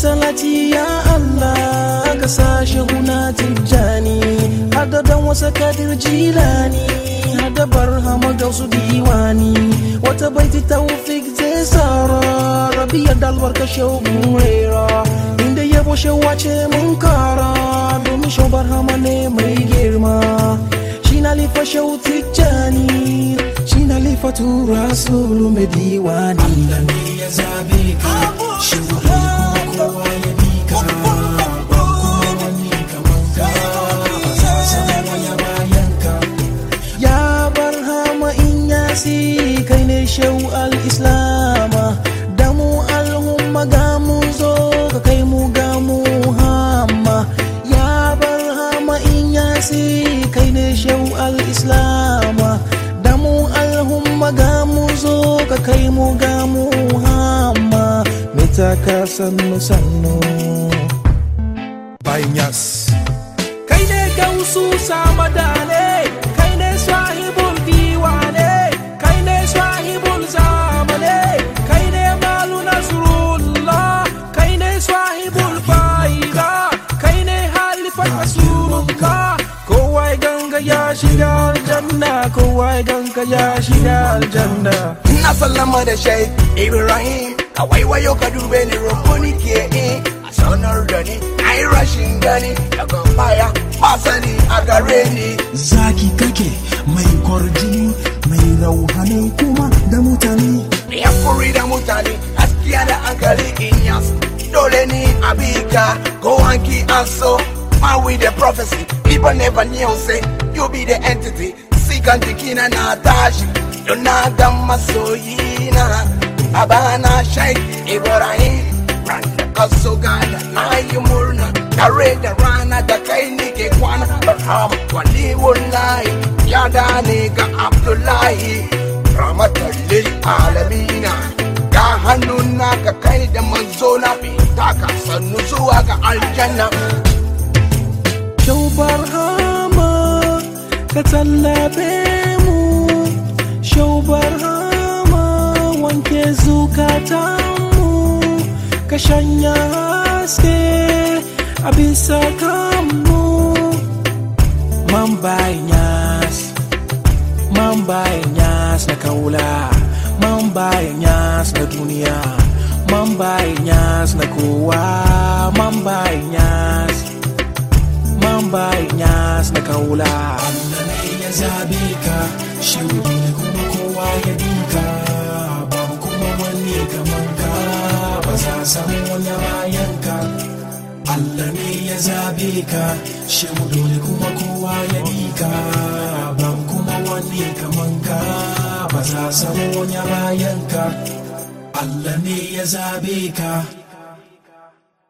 salati ya Allah ka sashe huna tijjani hadadan wasa kadir jilani hada barhama gausu diwani wata baiti taufik zai sara rabiya dalbar ka shaugun rera inda yabo shawace mun kara domin shau barhama ne mai girma shi na lifa shau tijjani shi na lifa tura sulu mai diwani Allah ne ya zabe ka shi kuma kowa ya bi ka ba kuma wani kaman ka ba za zama ya bayan ka ya barhama in yasi kai ne shau al-islama da mu al'umma ga mu zo ka kai mu ga mu hamma ya barhama in yasi kai ne shau al-islama da mu al'umma ga mu zo ka kai mu ga mu hamma mita ka sannu sannu bayan yas kai ne gausu samadane kai ne sahibul diwane kai ne sahibul zamane kai ne malu nasrullah kai ne sahibul faida kai ne halifan rasulullah kowa ya ganga ya shiga aljanna kowa ya ganga ya shiga aljanna Ina sallama da Sheikh Ibrahim ka waiwayo ka dube ni rumuni ke in a sanar da ni na yi rashin gani daga baya ba sani a gare ni zaki kake mai kwarjini mai rauhani kuma da mutane ya furi da mutane gaskiya da hankali in yas dole ni abika go and keep us so man with the prophecy people never knew say you be the entity sikan jikina na tashi don na ga masoyina abana Sheikh Ibrahim ran da kaso gada na yi murna tare da rana da kai nike kwana barham wali wallahi ya dane ga Abdullahi rahmatar lil alamina ga hannun naka kai da manzo na fita ka sannu zuwa ga aljanna Shau barhama ka tallafe mu Shau barhama wanke zukatanmu ka shanya haske a bisa kanmu Man bayan yas Man bayan yas na kaula Man bayan yas na duniya Man bayan yas na kowa Man bayan yas Man bayan yas na kaula Allah ne ya zabe ka shi ne kuma kowa ya bi ka babu kuma wani kaman ka ba za samu wani bayan ka Allah ne ya zabe ka shi dole kuma kowa ya bi ka babu kuma wani kaman ka ba za samu wani bayan ka Allah ne ya zabe ka